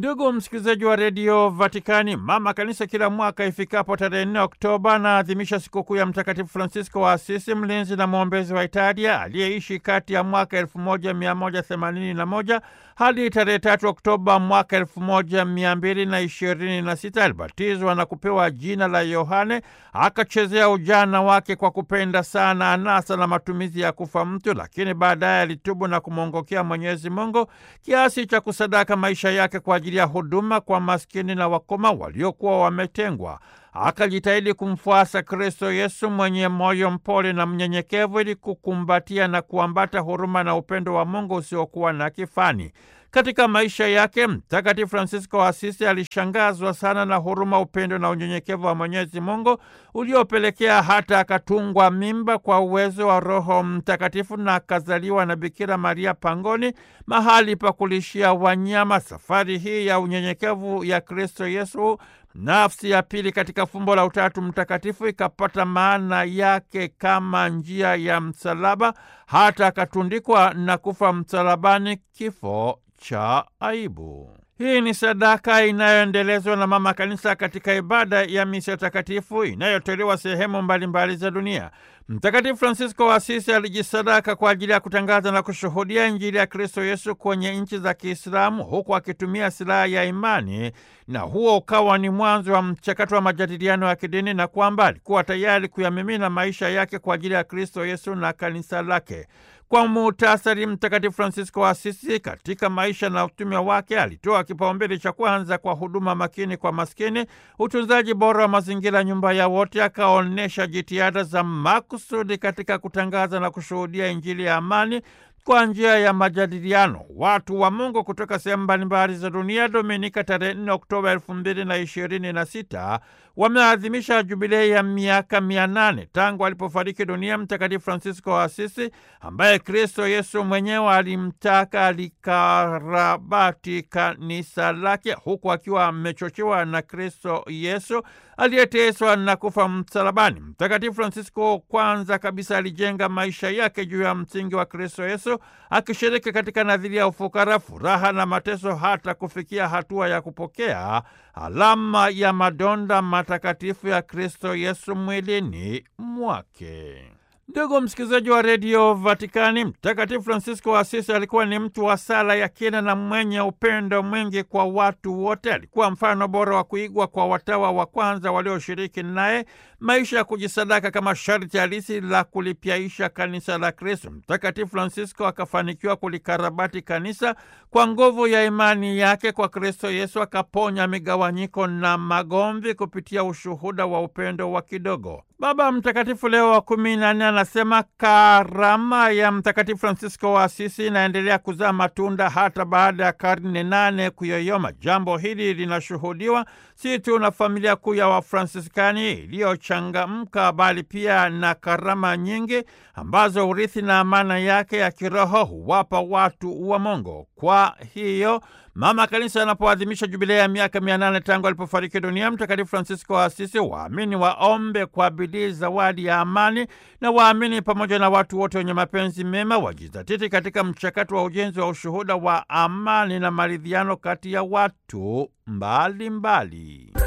Ndugu msikilizaji wa redio Vatikani, mama kanisa kila mwaka ifikapo tarehe 4 Oktoba anaadhimisha sikukuu ya Mtakatifu Francisco wa Asisi, mlinzi na mwombezi wa Italia, aliyeishi kati ya mwaka 1181 hadi tarehe 3 Oktoba mwaka 1226. Alibatizwa na kupewa jina la Yohane, akachezea ujana wake kwa kupenda sana anasa na matumizi ya kufa mtu, lakini baadaye alitubu na kumwongokea Mwenyezi Mungu kiasi cha kusadaka maisha yake kwa ajili ya huduma kwa maskini na wakoma waliokuwa wametengwa. Akajitahidi kumfuasa Kristo Yesu mwenye moyo mpole na mnyenyekevu, ili kukumbatia na kuambata huruma na upendo wa Mungu usiokuwa na kifani. Katika maisha yake Mtakatifu Fransisko wa Asisi alishangazwa sana na huruma, upendo na unyenyekevu wa Mwenyezi Mungu uliopelekea hata akatungwa mimba kwa uwezo wa Roho Mtakatifu na akazaliwa na Bikira Maria pangoni, mahali pa kulishia wanyama. Safari hii ya unyenyekevu ya Kristo Yesu, nafsi ya pili katika fumbo la Utatu Mtakatifu, ikapata maana yake kama njia ya msalaba, hata akatundikwa na kufa msalabani, kifo cha aibu. Hii ni sadaka inayoendelezwa na Mama Kanisa katika ibada ya misa takatifu inayotolewa sehemu mbalimbali za dunia. Mtakatifu Fransisko wa Asisi alijisadaka kwa ajili ya kutangaza na kushuhudia Injili ya Kristo Yesu kwenye nchi za Kiislamu, huku akitumia silaha ya imani, na huo ukawa ni mwanzo wa mchakato wa majadiliano ya kidini, na kwamba alikuwa tayari kuyamimina maisha yake kwa ajili ya Kristo Yesu na kanisa lake. Kwa muhtasari, Mtakatifu Fransisko wa Asisi katika maisha na utume wake alitoa kipaumbele cha kwanza kwa huduma makini kwa maskini, utunzaji bora wa mazingira, nyumba ya wote. Akaonyesha jitihada za makusudi katika kutangaza na kushuhudia Injili ya amani kwa njia ya majadiliano. Watu wa Mungu kutoka sehemu mbalimbali za dunia, Dominika tarehe 4 Oktoba elfu mbili na ishirini na sita wameadhimisha jubilei ya miaka mia nane tangu alipofariki dunia Mtakatifu Fransisko wa Asisi, ambaye Kristo Yesu mwenyewe alimtaka alikarabati kanisa lake, huku akiwa amechochewa na Kristo Yesu aliyeteswa na kufa msalabani. Mtakatifu Fransisko kwanza kabisa alijenga maisha yake juu ya msingi wa Kristo Yesu, akishiriki katika nadhiria ya ufukara, furaha na mateso, hata kufikia hatua ya kupokea alama ya madonda matakatifu ya Kristo Yesu mwilini mwake. Ndugu msikilizaji wa redio Vatikani, Mtakatifu Fransisko wa Asisi alikuwa ni mtu wa sala ya kina na mwenye upendo mwingi kwa watu wote. Alikuwa mfano bora wa kuigwa kwa watawa wa kwanza walioshiriki naye maisha ya kujisadaka kama sharti halisi la kulipyaisha kanisa la Kristo. Mtakatifu Fransisko akafanikiwa kulikarabati kanisa kwa nguvu ya imani yake kwa Kristo Yesu, akaponya migawanyiko na magomvi kupitia ushuhuda wa upendo wa kidogo. Baba Mtakatifu Leo wa kumi na nne anasema karama ya Mtakatifu Fransisko wa Asisi inaendelea kuzaa matunda hata baada ya karne nane kuyoyoma. Jambo hili linashuhudiwa si tu na familia kuu ya Wafransiskani iliyochangamka, bali pia na karama nyingi ambazo urithi na amana yake ya kiroho huwapa watu wa Mungu. Kwa hiyo Mama Kanisa anapoadhimisha jubilei ya miaka mia nane tangu alipofariki dunia Mtakatifu Fransisko wa Asisi, waamini waombe kwa bidii zawadi ya amani, na waamini pamoja na watu wote wenye mapenzi mema wajizatiti katika mchakato wa ujenzi wa ushuhuda wa amani na maridhiano kati ya watu mbalimbali mbali.